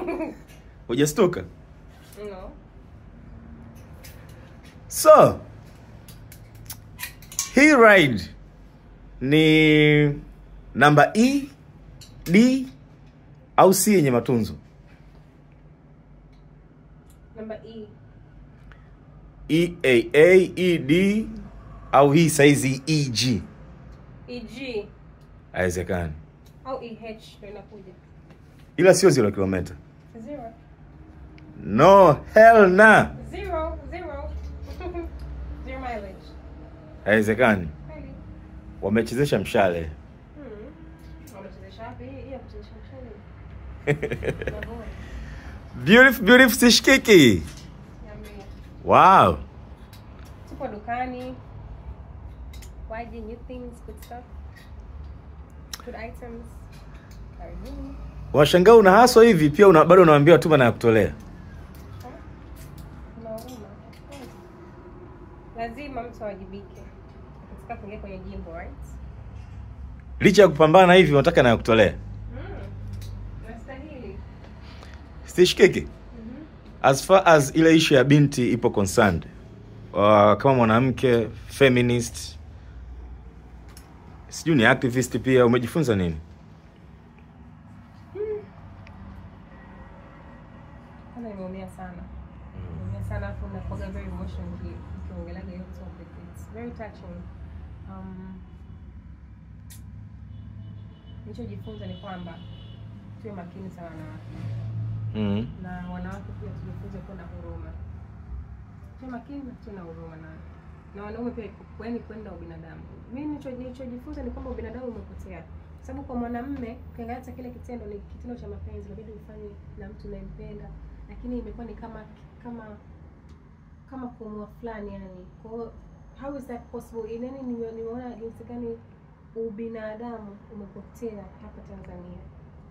hujastuka no. so hii ride ni namba e d au c yenye matunzo Number E. eaa ed au hii saizi eg EG haiwezekani au EH ndio inakuja. ila sio zero kilometa Zero. no hell na Zero. Zero. Zero mileage. haiwezekani Kweli. wamechezesha mshale Hmm. Wamechezesha wapi? Hii ya kuchezesha mshale. Navona. beautiful beautiful sishikiki Niambie. wow Tupo dukani. Waje new things, good stuff. Good items. Karibuni. washangaa una haswa hivi pia una, bado unawambia watuma na ya kutolea Kuna huruma. Lazima mtu awajibike katika kuingia kwenye jimbo, right? licha ya kupambana hivi unataka na ya kutolea Mm. Nastahili. sishikiki Mhm. as far as ile ishu ya binti ipo concerned uh, kama mwanamke feminist sijui ni activist pia umejifunza nini Kwanza nimeumia sana. Nimeumia sana afu nakuwaga very emotional uki- ukiongeleaga hiyo topic. It's very touching. Um, nilichojifunza ni kwamba tuwe makini sana wanawake mm. na wanawake pia tujifunze kuwa na huruma. Tuwe makini na tuwe na huruma na na wanaume pia kweni kwenda ubinadamu. Mimi nilicho- nilichojifunza ni kwamba ubinadamu umepotea, kwa sababu kwa mwanamume ukiangalia hata kile kitendo ni kitendo cha mapenzi, inabidi ufanye na mtu unayempenda, lakini imekuwa ni kama kama kama kumua fulani yani. Kwa hiyo how is that possible? Inani nime- nimeona jinsi gani ubinadamu umepotea hapa Tanzania.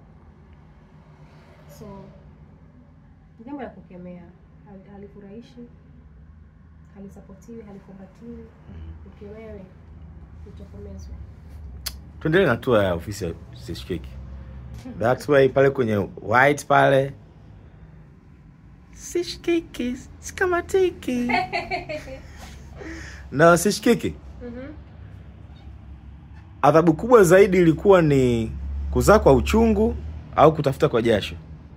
So ni jambo la kukemea, Hal- halifurahishi, halisapotiwi, halikumbatiwi. Ukemewe, utokomezwe. tuendelee na tua ya ofisi ya sishikiki that way pale kwenye white pale sishikiki sikamatiki na sishikiki Mhm. adhabu kubwa zaidi ilikuwa ni kuzaa kwa uchungu au kutafuta kwa jasho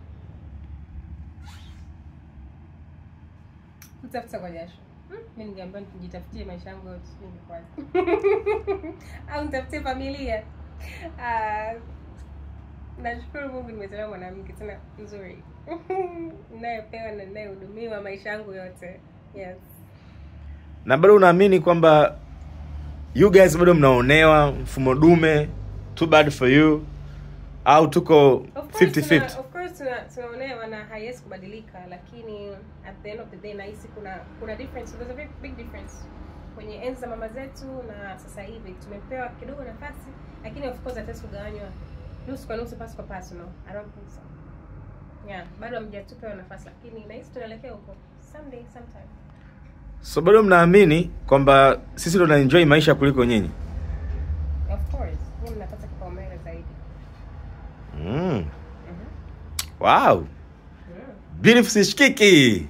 Kutafuta kwa jasho. Hmm, Mimi ningeambiwa nijitafutie maisha yangu yote ningekwaje. Au nitafutie familia. Ah, nashukuru Mungu nimezaliwa mwanamke tena mzuri. Ninayepewa na ninayehudumiwa maisha yangu yote. Yes. na bado unaamini kwamba you guys bado mnaonewa mfumo dume too bad for you au tuko Of course 50-50 tuna- of course tuna- tunaonewa na haiwezi kubadilika lakini at the end of the day nahisi kuna kuna difference there's a very big difference kwenye enzi za mama zetu na sasa hivi tumepewa kidogo nafasi lakini of course hatuwezi kugawanywa nusu kwa nusu pasu kwa pasu no i don't think so yeah bado hamjatupewa nafasi lakini nahisi tunaelekea huko someday sometime so bado mnaamini kwamba sisi ndo tunaenjoy maisha kuliko nyinyi of course nyinyi mnapata kipaumbele zaidi mm. Mhm. wow Mm. beautiful sishikiki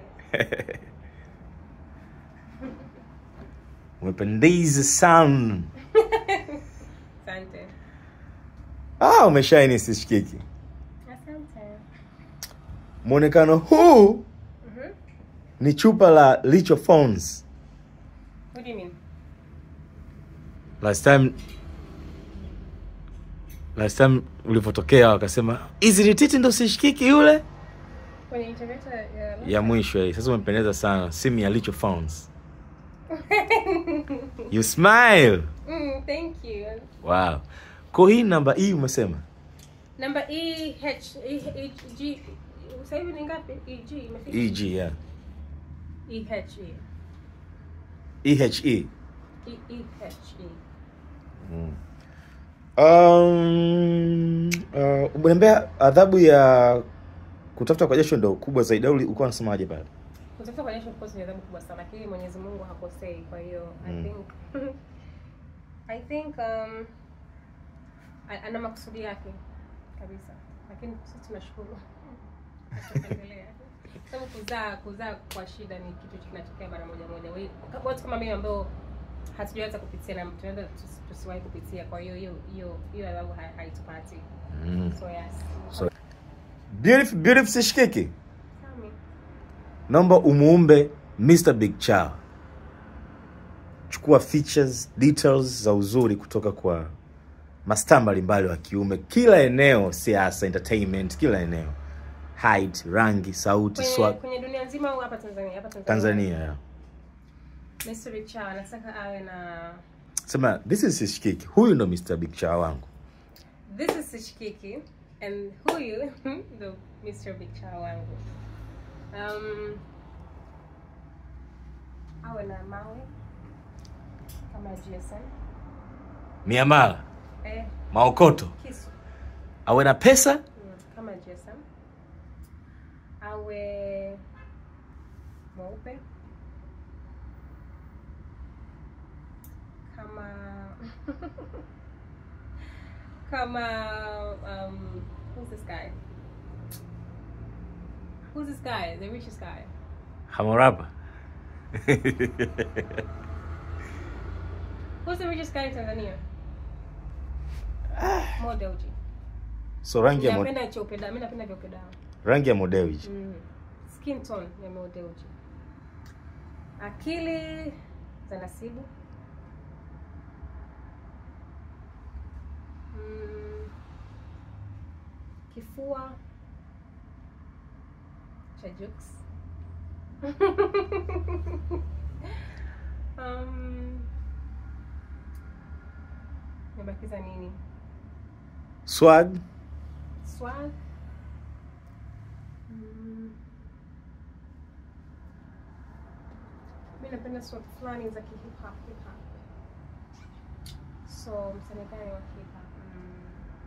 umependeza sana asante ah, umeshaini sishikiki asante mwonekano huu Mhm. ni chupa la licho phones what do you mean last time last time ulivyotokea wakasema hizi ni titi ndo sishikiki yule kwenye interview ya ya mwisho hii sasa umependeza sana simu ya licho phones you smile Mm, thank you. wow ko hii namba hii umesema Number E H E H G. Sasa hivi ni ngapi? E G imefika. eg yeah E H E. ehe E E H E. mm. um, uh, umeniambia adhabu ya kutafuta kwa jasho ndo kubwa zaidi au ulikuwa unasemaje pale Kutafuta kwa jasho of course ni adhabu kubwa sana, lakini Mwenyezi Mungu hakosei. Kwa hiyo I Mm. think I think um a- ana makusudi yake kabisa, lakini sisi tunashukuru. Endelea. Sababu kuzaa kuzaa kwa shida ni kitu kinatokea mara moja moja. Wa- Watu kama mimi ambao hatujaweza kupitia na tunaweza tusi- tusiwahi kupitia, kwa hiyo hiyo hiyo hiyo adhabu hai- haitupati. Mm. So yes. So- Beautiful, beautiful sishikiki. Tell me. Naomba umuumbe Mr. Big Cha. Chukua features, details za uzuri kutoka kwa mastaa mbalimbali wa kiume, kila eneo, siasa, entertainment, kila eneo, height, rangi, sauti, Kwenye, swag. kwenye dunia nzima au hapa Tanzania? Hapa Tanzania. Tanzania ya. Mr. Big Cha anataka awe na Sema this is Sishikiki. Huyu ndo Mr. Big Cha wangu. This is Sishikiki and huyu ndo Mr. Big Cha wangu. Um, awe na mawe kama GSM. Miamala, Eh, maokoto, kisu awe na pesa, mm, kama GSM. Awe mweupe kama kama um, who's this guy? Who's this guy? The richest guy. Hamoraba. Who's the richest guy in Tanzania? Mo Dewji. so rangi ya mo, Napenda cheupe damu. Mimi napenda vyeupe damu. rangi ya Modewiji. Mm. Skin tone ya Mo Dewji. Akili za Nasibu. Mm. Kifua cha Jux. um, nimebakiza nini? Swag, Swag. Mm. Mi napenda swag fulani za kihip hop hip hop. So msanii gani wa hip hop? Mm.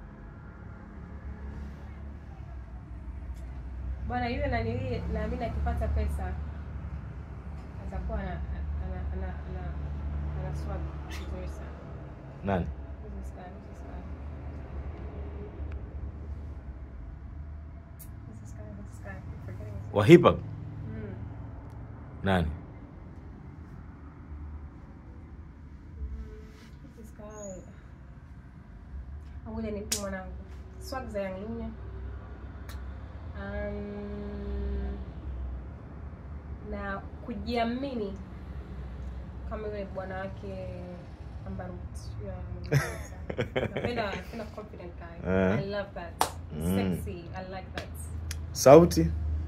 Bwana yule nanili naamini akipata pesa atakuwa ana ana ana ana, ana swag nzuri sana. nani? Who's this guy? Who's this guy? Who's this guy? Who's this guy? I'm forgetting his Wa hip hop, Mm. nani? Who's this guy? Ngoja nipe mwanangu. Swag za Young Lunya. Um, na kujiamini kama yule bwana wake Ambarut. Yule anamueleza. Napenda napenda confident guy. Eh. I love that. Mm. Sexy. I like that. Sauti?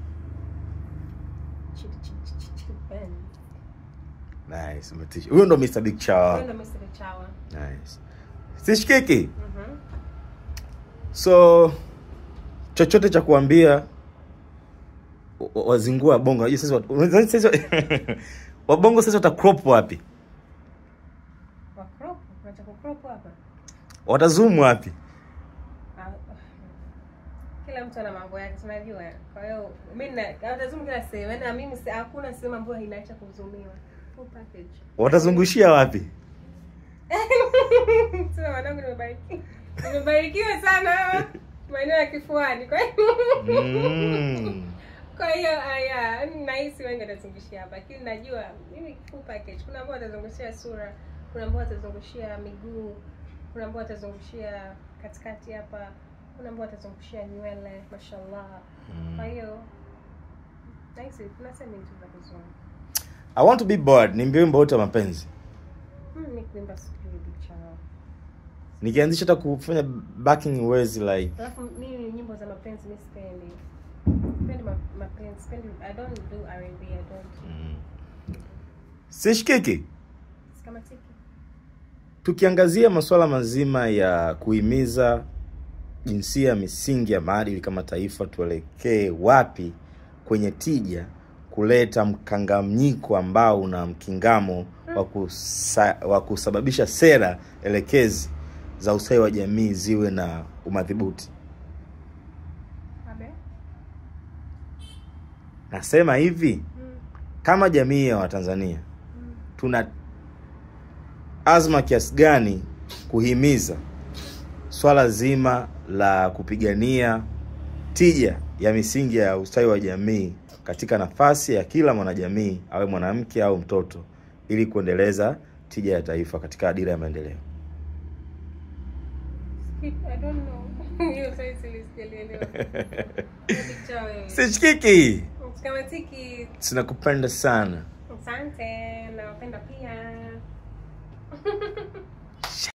Chick, chick, chick, chick, chick, bend. Nice, umetisha. Huyo ndo Mr. Big Cha. Huyo ndo Mr. Chawa. Nice. Sishikiki. Mhm. So chochote cha kuambia wa- wa- wazingua bongo. Unajua sasa wat- unadhani sasa wabongo sasa wata crop wapi? Wa crop, kuna cha kucrop hapa. Watazoom wapi? Ah, Kila mtu ana mambo yake, tunajua. Kwa hiyo mimi na natazuma kila sehemu. Yaani na mimi si- hakuna sehemu ambayo inaacha kuzumiwa. Full package. Watazungushia wapi? Sasa wanangu nimebarikiwa. Nimebarikiwa sana maeneo ya kifuani. Kwa hiyo Mm. Kwa hiyo aya, nahisi wengi watazungushia hapa, lakini najua mimi full package. Kuna ambao watazungushia sura, kuna ambao watazungushia miguu, kuna ambao watazungushia katikati hapa, kuna ambao watazungushia nywele, mashallah. Kwa hiyo nahisi kuna sehemu tu za kuzungu. I want to be bored. Nimbie wimbo wote wa mapenzi. Hmm, mi kuimba sijui bicha. Nikianzisha hata kufanya backing words like Alafu mimi nyimbo za mapenzi mi sipendi. Sipendi ma- mapenzi, sipendi I don't do R&B, I don't. mm. Sishikiki. Sikamatiki. Tukiangazia masuala mazima ya kuhimiza jinsia, misingi ya maadili kama taifa, tuelekee wapi kwenye tija, kuleta mkanganyiko ambao una mkingamo wa kusa, wa kusababisha sera elekezi za ustawi wa jamii ziwe na umadhibuti. Abe? Nasema hivi, Mm. kama jamii ya Watanzania Mm. tuna azma kiasi gani kuhimiza swala zima la kupigania tija ya misingi ya ustawi wa jamii katika nafasi ya kila mwanajamii awe mwanamke au mtoto ili kuendeleza tija ya taifa katika dira ya maendeleo. Skip, I don't know. Hiyo swali sili- sijalielewa. Picture wewe. Sichikiki, Kama tiki. tunakupenda sana. Asante.